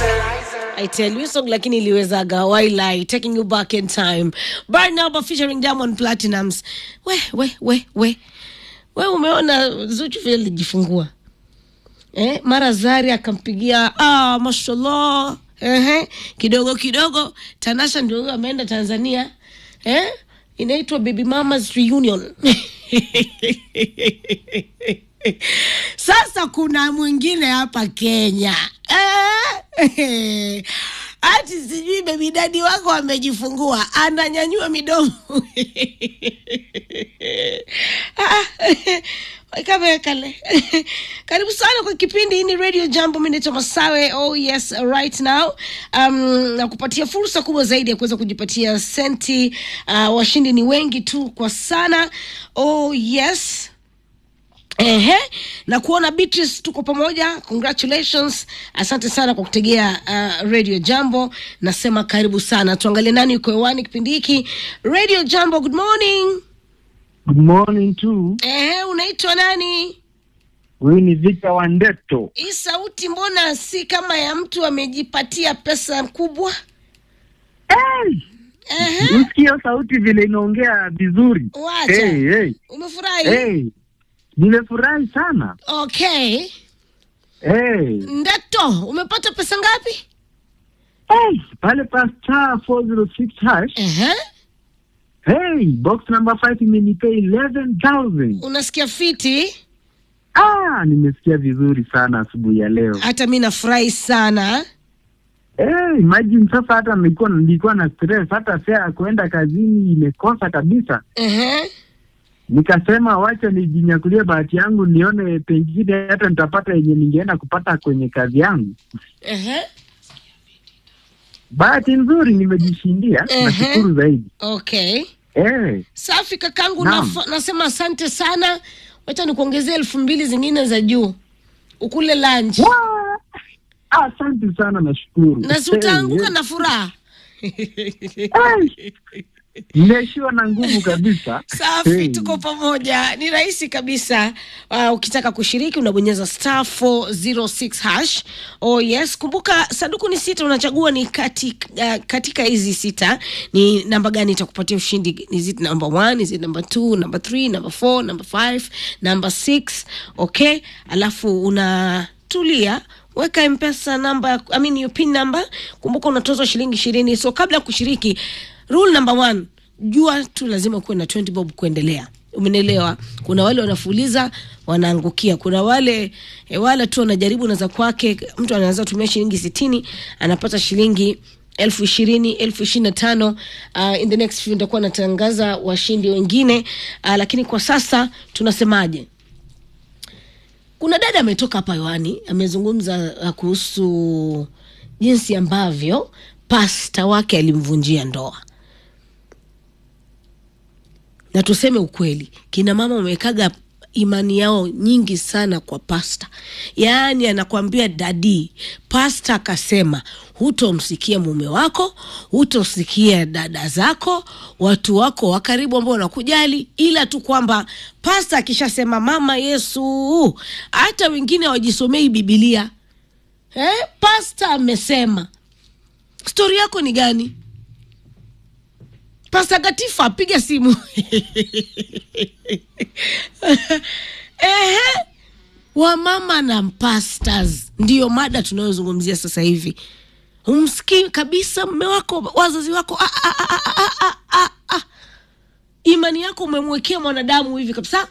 I tell you song lakini iliwezaga Wailai taking you back in time Barnaba featuring Diamond Platinums we we we we we umeona Zuchu vile alijifungua eh, mara Zari akampigia ah, mashallah ehe, kidogo kidogo Tanasha ndio huyo ameenda Tanzania eh, inaitwa Baby Mamas Reunion Sasa kuna mwingine hapa Kenya eh, ati sijui bebi dadi wako amejifungua, ananyanyua midomo kamekale karibu sana kwa kipindi hii ni radio jambo mi naitwa masawe oh yes right now um, na kupatia fursa kubwa zaidi ya kuweza kujipatia senti uh, washindi ni wengi tu kwa sana oh yes Ehe, na kuona Beatrice tuko pamoja, congratulations. Asante sana kwa kutegea uh, Radio Jambo. Nasema karibu sana, tuangalie nani yuko hewani kipindi hiki. Radio Jambo, good morning. Good morning too. Ehe, unaitwa nani? Huyu ni Victor Wandeto. Hii sauti mbona si kama ya mtu amejipatia pesa kubwa? Hey! Ehe, Usikie sauti vile inaongea vizuri. wacha. Hey, hey, Umefurahi? hey. Nimefurahi sana. Okay. Hey. Ndeto, umepata pesa ngapi? Hey, pale pa star 406 hash. Ehe, Hey, box number 5 imenipea 11,000. unasikia fiti? Ah, nimesikia vizuri sana asubuhi ya leo. Hata mi nafurahi sana. Hey, imagine sasa hata nilikuwa nilikuwa na stress hata fare ya kuenda kazini imekosa kabisa. Ehe. nikasema wacha nijinyakulie bahati yangu nione pengine hata nitapata yenye ningeenda kupata kwenye kazi yangu. Ehe. Bahati nzuri nimejishindia, Ehe. nashukuru zaidi. Okay. Eh, Safi kakangu, Naam. naf- nasema asante sana. Wacha nikuongezea elfu mbili zingine za juu ukule lunch wa- asante sana, nashukuru. na si utaanguka Eh, na furaha. eh. Nimeishiwa na nguvu kabisa. Safi, Eh. tuko pamoja. Ni rahisi kabisa. Uh, ukitaka kushiriki unabonyeza star 406 hash. Oh yes, kumbuka sanduku ni sita, unachagua ni kati, uh, katika hizi sita ni namba gani itakupatia ushindi. Is it number one, is it number two, number three, number four, number five, number six? Okay, alafu unatulia weka mpesa namba I mean your pin number kumbuka unatozwa shilingi ishirini so kabla ya kushiriki rule number one jua tu lazima kuwe na 20 bob kuendelea umenielewa kuna wale wanafuliza wanaangukia kuna wale e, wale tu wanajaribu na za kwake mtu anaweza tumia shilingi sitini anapata shilingi elfu ishirini elfu ishirini na tano uh, in the next few nitakuwa natangaza washindi wengine uh, lakini kwa sasa tunasemaje kuna dada ametoka hapa hewani amezungumza uh, kuhusu jinsi ambavyo pasta wake alimvunjia ndoa na tuseme ukweli kina mama wamewekaga imani yao nyingi sana kwa pasta yaani anakwambia dadi pasta akasema hutomsikia mume wako hutosikia dada zako watu wako wa karibu ambao wanakujali ila tu kwamba pasta akishasema mama yesu hata wengine hawajisomei bibilia eh? pasta amesema stori yako ni gani Pasta Gatifa piga simu. Ehe. Wamama na pastors ndiyo mada tunayozungumzia sasa hivi. Humsikii kabisa mme wako, wazazi wako. Ah, ah, ah, ah, ah, ah, ah. Imani yako umemwekea mwanadamu hivi kabisa.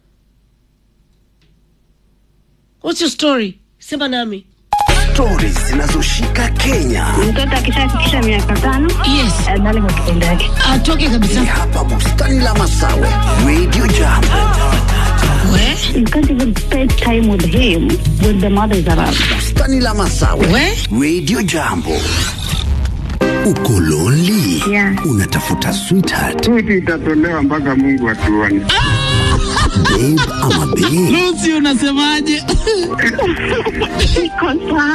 What's your story? Sema nami. stori zinazoshika Kenya. mtoto akishafikisha miaka tano Yes. adhali kwa kitendo yake Atoke Ni kabisa. hapa bustani la Masawe, Radio Jambo. We, you can't even spend time with him with the mothers around Bustani la Masawe, we. Radio Jambo. Uko lonely? Yeah. Unatafuta sweetheart, Switi itatolewa mpaka Mungu atuone. babe ama babe? Lucy unasemaje? Iko sawa.